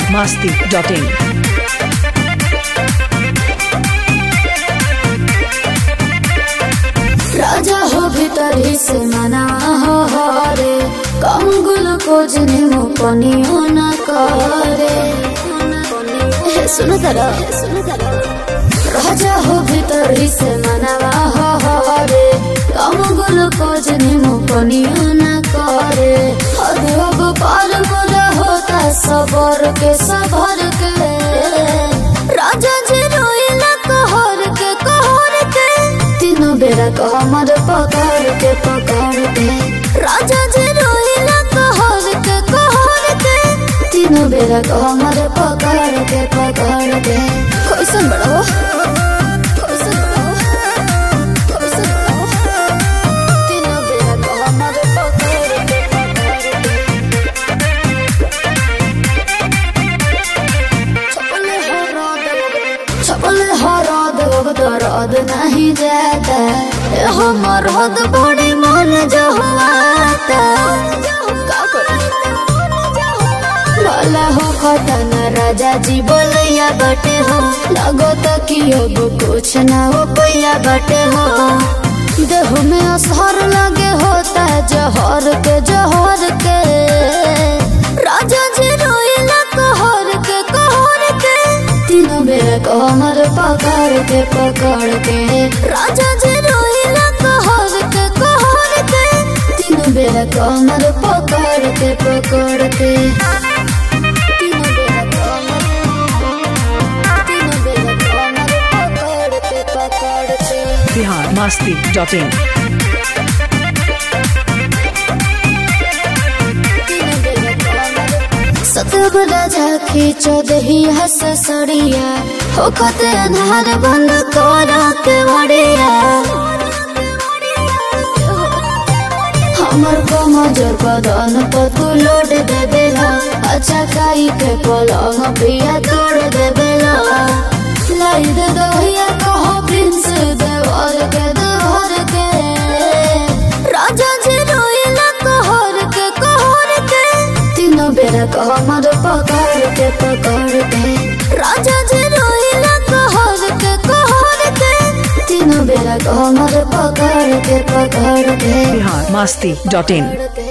masti.in. राजा हो भीतर ही से मना हो रे कम ग्लूकोज निमो पनियो न करे हे सुन तरा राजा हो भीतर ही से मनावा हो रे कम ग्लूकोज निमो पनियो न करे हद अब पार मुदा होता सबर के सबर के राजा जी रोइला कहर के कहर के तीनों बेरा को हमर पकड़ के पकड़ के राजा जी रोइला कहर के कहर के तीनों बेरा को हमर पकड़ के पकड़ के कैसन बड़ा हो कैसन बड़ा हो? कैसन बड़ा हो? तीनों बेरा को हमर पकड़ के पकड़ के छपले हो रात छपले हो रात दर्द नहीं जाता ए हमर हद बड़ी मन जहुआता का करी भला हो खतन राजा जी बोलैया बटे हो लगो तो कि अब कुछ ना हो पैया बटे हो देह में असर लगे होता जहर के जहर के राजा जी रोइला कहर के कहर के तीनों बेर कमर पकड़ के पकड़ के राजा जी रोइला कहर के कहर के तीनों बेर कमर पकड़ के पकड़ के तीनों बेर कमर तीनों बेर कमर पकड़ के पकड़ के Bihar masti.in. सतब राजा खींचो दही हस सड़िया हो खते अनहार बंद करा के वड़िया हमर कमजोर बदन पर तू लोड दे देला अच्छा खाई के पलंग पिया तोड़ दे देला लाई दे दहिया कहो प्रिंस देवर के देवर के राजा जी रोइला कहर के कहर के तीनों बेरा कमर पकड़ के पकड़ के राजा जी रोइला कहर के कहर के तीनों बेरा कमर पकड़ के पकड़ के Bihar masti.in. पकड़ के